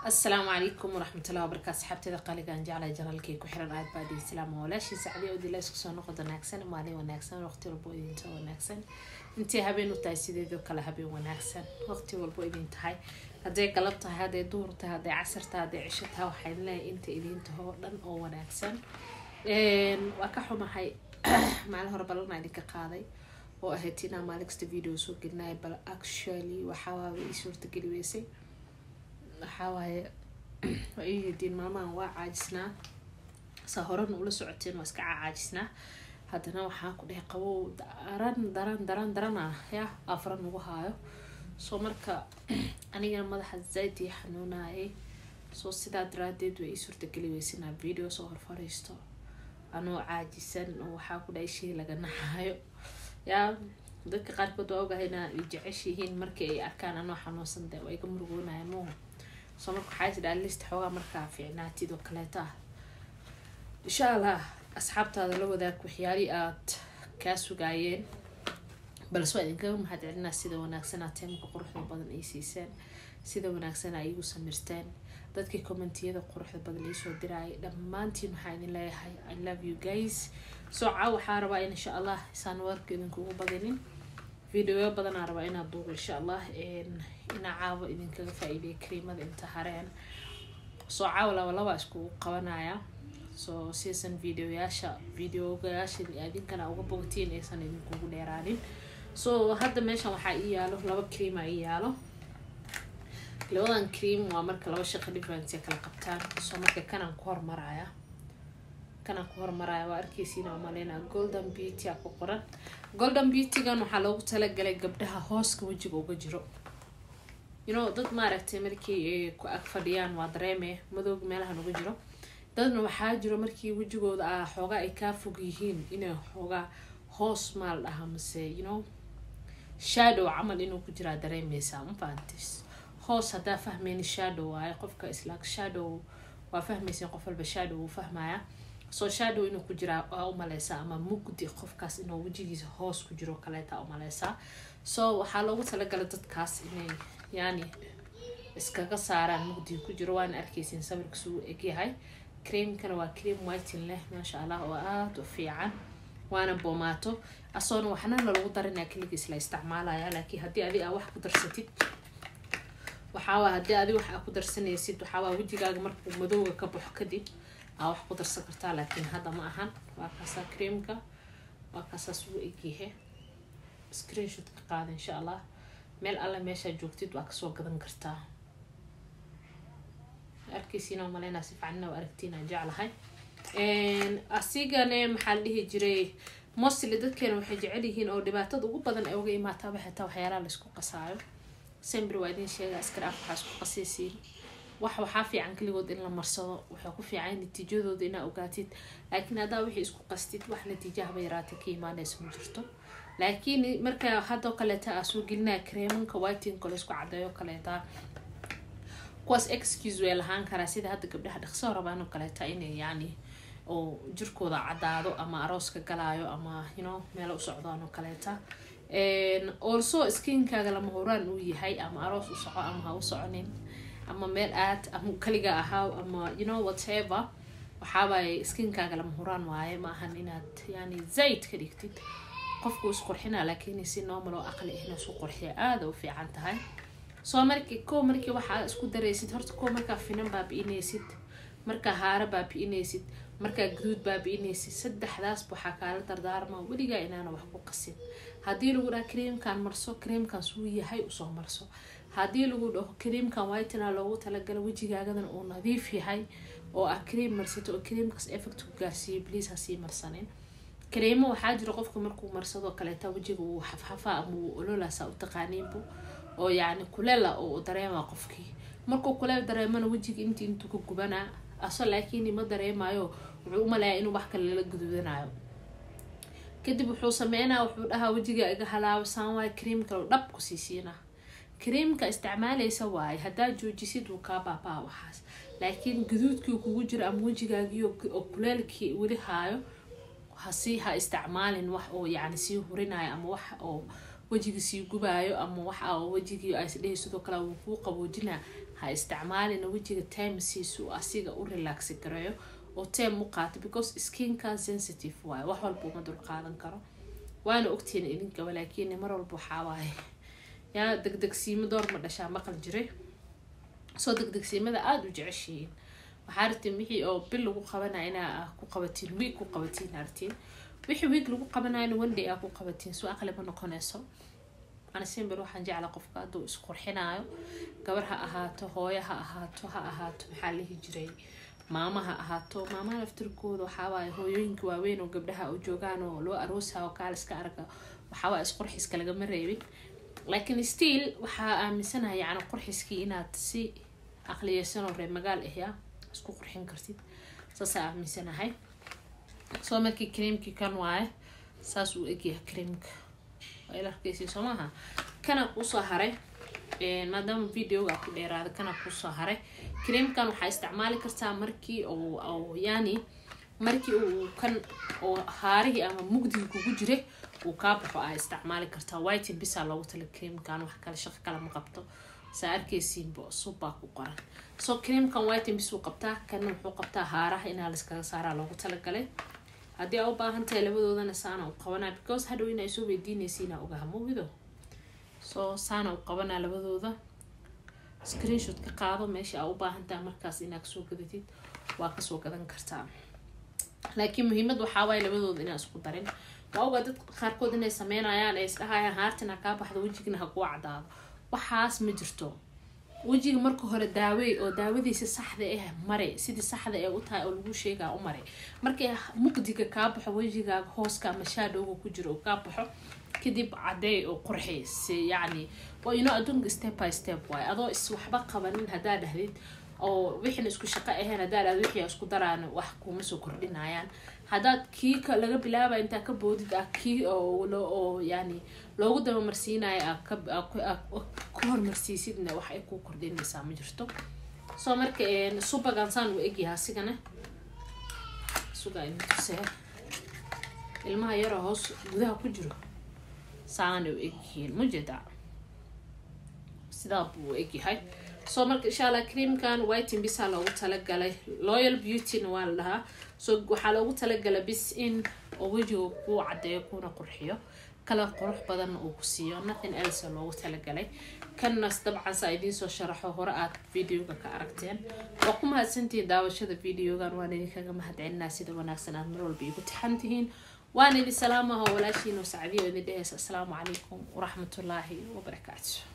asalaamu calaykum waraxmatullahi wabarakaatu asxaabteeda qaaligaan jeclay janaalkii ku xiran aad baa dhihi salaam walaashii sacdiya odila isku soo noqod wanaagsan maalin wanaagsan waqti walbo idinta wanaagsan intii habeen u tahay sideedoo kale habeen wanaagsan waqti walbo idin tahay hadday galab tahay hadday duhur tahay hadday casar tahay hadday cisho tahay waxaan leeyahay inta idin taho oo dhan oo wanaagsan waa ka xumahay maalin hore balana idinka qaaday oo ahayd inaa maalin kasta video soo gelinaya bal actually waxawaaba ii suurtageli weysay waxawaaye waa ii hediin maalmahan waa caajisnaa saa horena ula socoteen waa iska caajisnaa haddana waxaan ku dhehay qabow daran daran daran daran ah ya afra nagu haayo soo marka anigana madaxa zaid ii xanuunayay soo sidaa daraadeed waa ii suurtageli weysa inaa video soo horfariisto anoo caajisan oo waxaa ku dhahay shii laga naxayo yaa dadka qaarkood waa ogahay inaa jeceshihiin markii ay arkaan anoo xanuunsan de waa iga murugoonaya muuha soo marka waxaa tidhaa list xoogaa markaa fiicnaatid oo kaleeta ah insha allah asxaabtaada la wadaag waxyaali aad kaa sugaayeen balse waa idinkaga mahad celinaa sida wanaagsan aad teemka quruxda badan ay siiseen sida wanaagsan aa iigu samirteen dadkii commentiyada quruxda badan iisoo diraayay dhammaantiin waxaa idin leeyahay i love you guys soo caa waxaa rabaa in insha allah isaan warka idinkugu badinin videoyo badanaa rabaa inaad duubo insha allah inaa caawa idinkaga faa-iideya kariimada inta hareen soo caawa laba laba iskugu qabanaya soo siisan videoyaasha videogayaasha idinkana uga bogtiin aysan idinkugu dheeraanin so hadda meeshan waxaa ii yaalo laba creama ii yaalo labadan cream waa marka laba shaqa difference kala qabtaan soo marka kanaan ku hormaraya kanaan ku hormaraya waa arkeysiina umaleyna golden beauty a ku qoran golden beautygan waxaa loogu talagalay gabdhaha hooska wejiga uga jiro you know dad maaragtay markii ku ag fadhiyaan waa dareeme madooga meelahan uga jiro dadna waxaa jiro markii wejigooda ah xoogaa ay kaa fog yihiin inay xoogaa hoos maal dhaha mase you know shadow camal inuu ku jiraa dareemeysaa mafahantis hoos haddaa fahmeyni shadow waaye qofka islaag shadow waa fahmeysin qof walba shadow wuu fahmaya soo shadow inuu ku jiraa waa umaleysaa ama mugdi qofkaas inuu wejigiisa hoos ku jiro kaleeta umaleysaa so waxaa loogu talagalay dadkaas inay yani iskaga saaraan mugdiga ku jiro waana arkeysin sawirkiisu uu egyahay creamkana waa cream whitin leh maasha allah oo aada u fiican waana boomaato asoona waxnana lagu darinaa keligiis la isticmaalaya laakiin haddii adi aa wax ku darsatid waxaawaa haddii adi wax aa ku darsanaysid waxaawaa wejigaaga markuu madowga ka baxo kadib aa wax ku darsan kartaa laakiin hadda ma ahan waa kaasaa creamka waa kaasaas ugu egyahe screenshot ka qaada insha allah meel alle meeshaa joogtid waa kasoo gadan kartaa arkeysiina maleyna si fiicanna waa aragtiina jeclahay asigane maxaa la dhihi jiray mostly dadkeena waxay jecel yihiin oo dhibaatada ugu badan ay uga imaataaba xitaa waxyaalaha laisku qasaayo sembr waa idin sheega askaraaf waxaa isku qasaysiin wax waxaa fiican keligood in la marsado waxay ku fiican natiijadooda inaa ogaatid laakiin haddaa wixii isku qastid wax natiijahaba yaraata ka imaanaysa ma jirto laakiin marka haddoo kaleeta aa soo gelinaya kareemanka whitinka laysku cadeeyo kaleeta kuwaas excuse way lahaan karaa sida hadda gabdhaha dhaqsoo rabaanoo kaleeta inay yani oo jirkooda cadaado ama arooska galaayo ama you know meelo u socdaan oo kaleeta also skinkaaga lama horaan uu yahay ama aroos u soco ama ha u soconin ama meel aad ama kaliga ahaaw ama you know whatever waxaabay skinkaaga lama horaan waaye ma ahan inaad yani zayd ka dhigtid qofku isqurxina laakiin si normal oo aqli ahna isu qurxiya aada u fiican tahay soo markii ko markii waxaa isku daraysid horta ko markaa finan baabi-inaysid markaa haaro baabi-inaysid markaa guduud baabi-inaysid saddexdaas waxaa kaala dardaarma weligaa inaana wax ku qasin haddii lagu dhaha creamkan marso creamkan suu yahay usoo marso haddii lagu dhaho creamkan whitina loogu talagala wejigaagadan uu nadiif yahay oo ah cream marsato oo creamkaas effect ku gaarsiiyo bliis hasii marsanin kareemo waxaa jira qofka markuu marsadoo kaleeta wejiga uu xafxafa ama uu ololaasa u taqaaniinbu oo yacni kuleela oo dareema qofkii markuu kuleel dareemana wejiga intii intuu ka gubanaa aso laakiin ma dareemayo wuxuu umalayaa inuu wax kale lala guduudanayo kadib wuxuu sameynaa wuxuu dhahaa wejiga iga halaabasaan waayo cream kale dhab ku siisiina creamka isticmaalaysa waaye haddaa joojisid wuu kaa baabaa waxaas laakiin gaduudkii kugu jiro ama wejigaagii oo kuleelkii weli haayo hasii ha isticmaalin wax oo yani sii hurinayo ama wax oo wejiga sii gubaayo ama waxa oo wejigii aisdhehi sidoo kale wuu kuu qaboojinaa ha isticmaalina wejiga timesiisu asiga u relaxi gareeyo oo tem u qaato because skinka sensitive waayo wax walba uma dul qaadan karo waana ogtihiin idinkaba laakiin mar walba waxaa waaye yaa degdegsiimo door ma dhashaa maqal jiray soo degdegsiimada aada u jeceshihiin waxaa artiin wixii oo bil lagu qabanaya inaa ku qabatiin wiig ku qabatiin artiin wixii wiig lagu qabanayana one aa ku qabatiin soo aqli ma noqonayso ana simber waxaan jeclaa qofka hadduu isqurxinaayo gabar ha ahaato hooyo ha ahaato ha ahaato maxaa lihi jiray maama ha ahaato maamaha laftirkooda waxaawaaye hooyooyinka waaweyn oo gabdhaha u joogaan oo loo aroosayo kaaliska arga waxaawaaye isqurxiska lagama reebin laakiin still waxaa aaminsanahay yacni qurxiskii inaad si aqliyeysan oo reer magaal ahyaa isku qurxin kartid saasaa aaminsanahay soo markii creamkii kan waaye saas uu egyahay creamka waa ila arkeysi soo maaha kana kusoo haray maadaama videoga ku dheeraada kana kusoo haray creamkan waxaa isticmaali kartaa markii oo yani markii uu kan oo haarihii ama mugdiga kugu jiray uu kaa baxo aa isticmaali kartaa whitin bisaa loogu tala creamkan wax kale shaqo kale ma qabto saa arkeysiinba subbaa ku qoran so creamkan whitin bis uu qabtaa kana wuxuu qabtaa haaraha inaa laiskaga saaraa loogu talagalay haddii aa u baahan tahay labadoodana saana u qabanaa because hadhow inaa soo weydiinaysiinaa ogaha mogido so saana u qabanaa labadooda screenshot ka qaado meesha aa u baahan tahay markaas inaa kasoo gadatid waa kasoo gadan kartaa laakiin muhiimad waxaa waaye labadooda inaa isku darin waa ogaa dad qaarkood inay sameynayaan ay isdhahayaan haartina kaa baxdo wejigna ha kuu cadaado waxaas ma jirto wejiga marka hore daawey oo daawadiisa saxda ah mare sidii saxda ee u tahay oo lagu sheegaa u mare markay mugdiga kaa baxo wejigaaga hooska ama shaadowga ku jiro oo kaa baxo kadib cadeey oo qurxi yacni waa inoo adduunka step by step waaye adoo is waxba qabanin haddaa dhahdid oo wixina isku shaqo ahayn haddaa dhahdo wixii isku daraan wax kuma soo kordhinayaan haddaad kii laga bilaaba intaa ka boodid ah kii oo yani loogu dabamarsiinayo ka hormarsiisidna wax ay ku kordhinaysaa ma jirto soo marka subagan saan uu egyahay asigana sugaa intuse ilmaha yaroo hoos gudaha ku jiro saana u egyihiin mujeda sidaa buu egyahay soo marka insha allah creamkan whitin bisaa loogu talagalay loyal beautyna waa la dhahaa so waxaa loogu talagalay bis in oo wejiga kuu cadeeyo kuna qurxiyo kala qurux badanna uu ku siiyo nothing else loogu talagalay kannas dabcan saa idiinsoo sharaxo hore aad videoga ka aragteen waa ku mahadsantihiin daawashada videogan waan idinkaga mahadcelinaa sida wanaagsan aad mar walba igu tixan tihiin waan idin salaamaha walaashiin oo sacdiyo idin dheheysa asalaamu calaykum waraxmatullaahi wabarakaatu